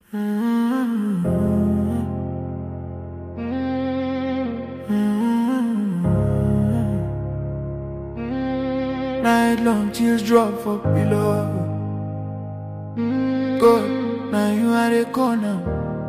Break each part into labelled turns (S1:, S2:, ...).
S1: Night long tears drop for pillow. God, now you are the corner.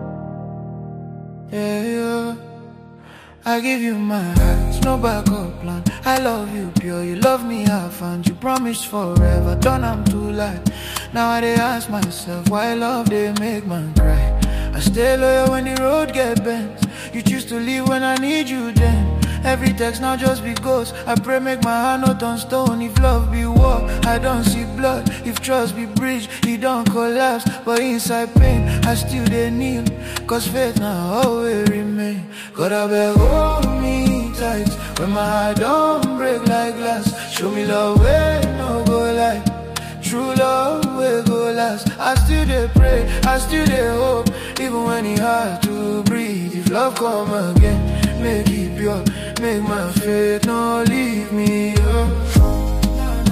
S1: Yeah, yeah. I give you my heart, no backup plan. I love you pure, you love me half, and you promised forever. Done, I'm too light. Now I dey ask myself why love they make man cry. I stay loyal when the road get bent. You choose to leave when I need you then. Every text now just be ghost. I pray make my heart not on stone. If love be war, I don't see blood. If trust be bridge, he don't collapse. But inside pain, I still they kneel. Cause faith now always remain. God I beg hold me tight. When my heart don't break like glass. Show me love where no go like. True love will go last. I still dey pray, I still dey hope. Even when it hard to breathe. If love come again, make it pure. Make my faith not leave me. Oh.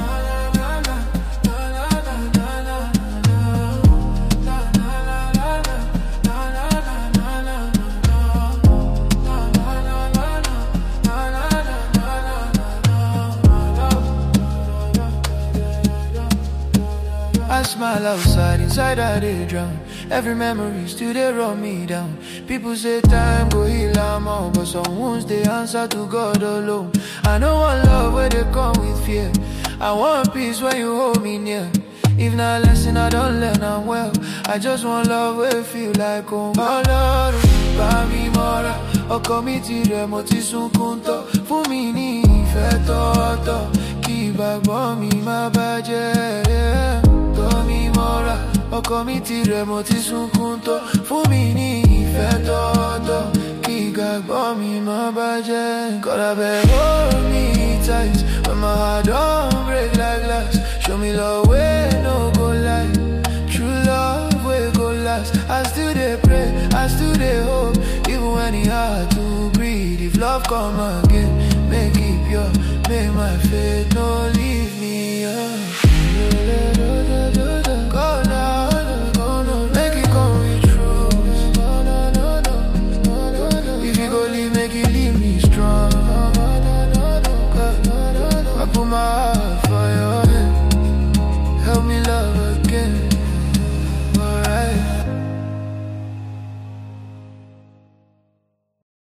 S1: I smile outside, inside I dey drown. Every memory still dey run me down. People say time go heal am all, but some wounds they answer to God alone. I know one love where they come with fear. I want peace when you hold me near. If not lesson I don't learn, I'm well. I just want love where feel like home. Ọlọ́run bá mi mọ́ra, ọkọ mi ti rẹ̀ mo ti sunkún tán. Fún mi ní ìfẹ́ tọ́tọ̀, kí ìgbàgbọ́ mi má bàjẹ́. Yeah tọ́ mi mọ́ra ọkọ mi ti rẹ̀ mo ti sunkún tó fún mi ní ìfẹ́ tọ́tọ́ kí ìgbàgbọ́ mi má bàjẹ́. God abeg hold me tight when my heart don break like glass show me love wey no go lie true love wey go last I still dey pray I still dey hope even when e hard to breathe if love come again make e pure make my faith no